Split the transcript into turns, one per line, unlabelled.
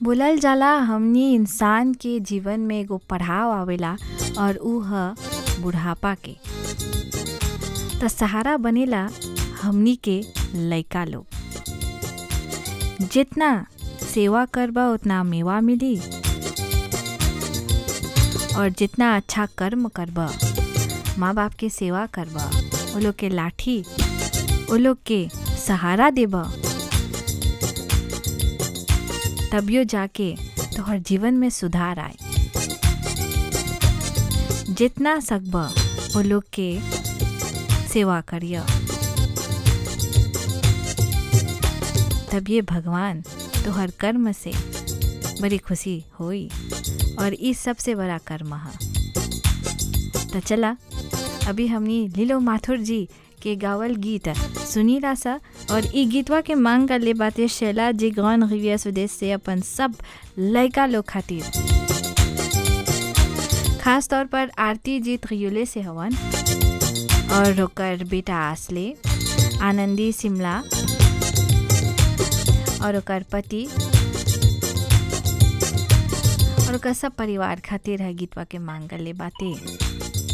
बोलल जाला हमनी इंसान के जीवन में एगो पड़ाव आवेला और ऊ ह बुढ़ापा के त सहारा बनेला हमनी के लइका लोग जितना सेवा करबा उतना मेवा मिली और जितना अच्छा कर्म करबा माँ बाप के सेवा करबा वो लोग के लाठी वो लोग के सहारा देबा तबियो जाके तोहर जीवन में सुधार आए जितना सकबा वो लोग के सेवा करिया तब ये भगवान तोहर कर्म से बड़ी खुशी होई और ई सबसे बड़ा कर्म है तो चला अभी हमनी लीलो माथुर जी के गावल गीत सुनी सा और ई गीतवा के मांग कर ले बाते शैला जी गौन रिविया स्वदेश से अपन सब लड़का लोग खातिर खास तौर पर आरती जीत रियोले से हवन और ओकर बेटा आसले आनंदी शिमला और ओकर पति और ओकर सब परिवार खातिर है गीतवा के मांग कर ले बाते